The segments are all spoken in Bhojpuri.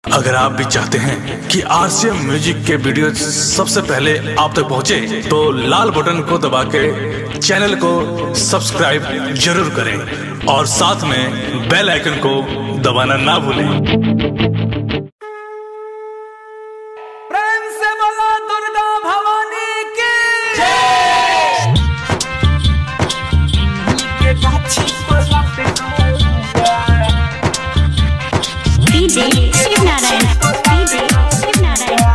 अगर आप भी चाहते हैं कि आरसीएम म्यूजिक के वीडियो सबसे पहले आप तक पहुंचे, तो लाल बटन को दबा के चैनल को सब्सक्राइब जरूर करें और साथ में बेल आइकन को दबाना ना भूलें प्रेम से बोलो दुर्गा भवानी की DJ Shivnarayan. DJ Shivnarayan.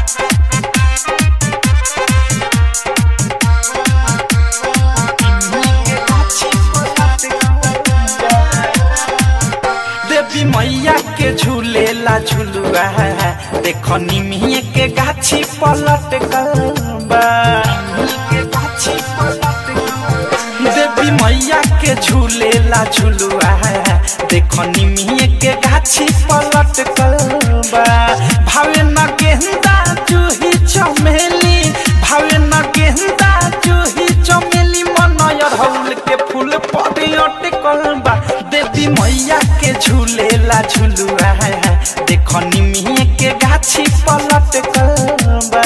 देवी मैया के झूलेला झुलुआ देखो निमिये के गाछी पलट गलबा देवी मैया के झूलेला झुलुआ देखो निमिये के गाछी पलट गलबा भावे न गेंदा जूही चमेली भावे न गेंदा जूही चमेली मनयर हौल के फूल पड़े अटकल बा देवी मैया के झूलेला झुलुआ देखो निमिये के गाछी पलट बा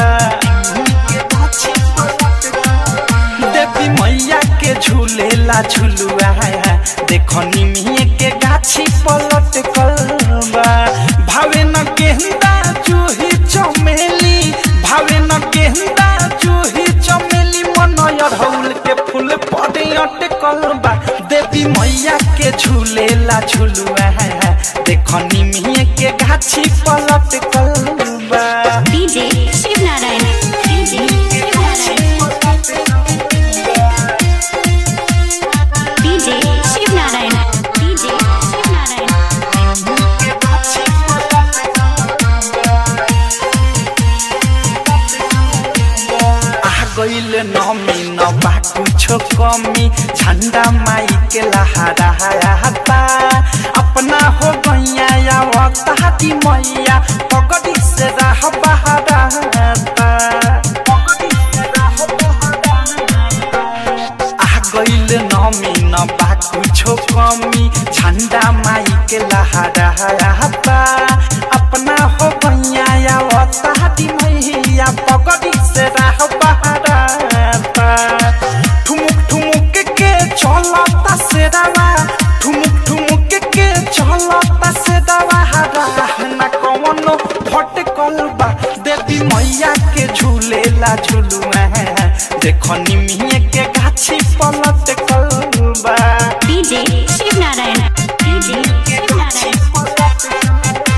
देवी मैया के झूलेला झुलुआ देखो निमिये के गाछी पलट बा भावे न गेंदा जूही चमेली भावे न गेंदा जूही चमेली मनयर हौल के फूल पड़े अटकल बा देवी मैया के झूलेला झुलुआ देखो निमिये के गाछी पलट बा DJ Shivnarayan. DJ Shivnarayan. DJ Shivnarayan. DJ Shivnarayan. आ गईल नमी न बा कुछो कमी झंडा माई के लहरा हता अपना हो गैया या वक्ताती मैया पगड़ी से राह बहरा आ गईल नमी न बा कुछो कमी झंडा माई के लहरा हता अपना हो गैया या वक्ताती मैया पगड़ी से राह बहरा ठुमुक ठुमुक के चलता से दवा ठुमुक ठुमुक के चलता से दवा न कौनो भटकल बा देवी मैया के झूलेला झुलुआ देखो निमिये के गाछी पलट बा DJ Shivnarayan. DJ Shivnarayan.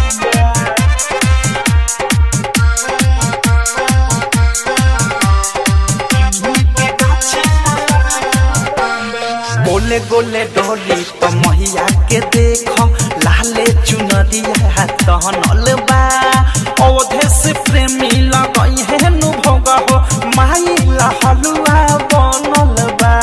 गोले गोले डोली तो मैया के देखो लाले चुनरिया तहनल बा अवधे से प्रेमी लगई है नु भोग हो माई ला हलुआ बनल बा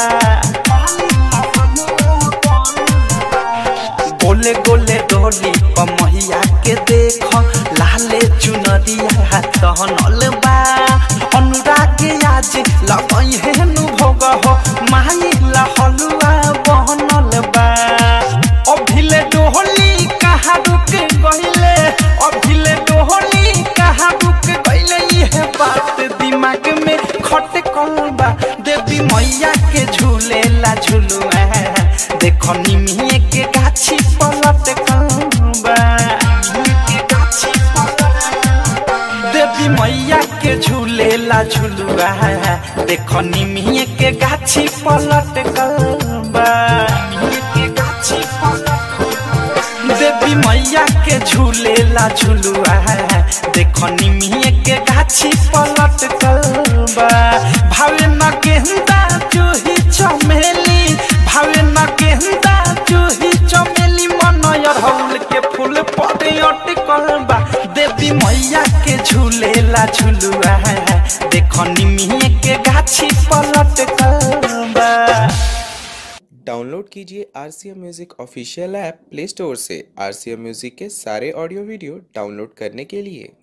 गोले गोले डोली पर मैया के देखो लाले चुनरिया तहनल बा अनुराग आज लगई है नु भोग हो माई ला हलुआ बनल बा अभिले डोहली कहाँ रुक गइले अभिले डोहली कहाँ रुक गइले ये बात दिमाग में खटकल बा देवी मैया के झूलेला झुलुआ देखो निमिये के गाछी पलट बा देवी मैया के झूलेला झुलुआ देखो निमिये के गाछी पलट बा देवी मैया के झूलेला झुलुआ देखो निमिये के गाछी पलट बा भावे न गेंदा जूही चमेली भावे न गेंदा जूही चमेली मनयर हौल के फूल पड़े अटकल बा देवी मैया के झूलेला झुलुआ देखो निमिये के गाछी पलट बा डाउनलोड कीजिए R C M music official app play store से आर सी एम म्यूज़िक के सारे ऑडियो वीडियो डाउनलोड करने के लिए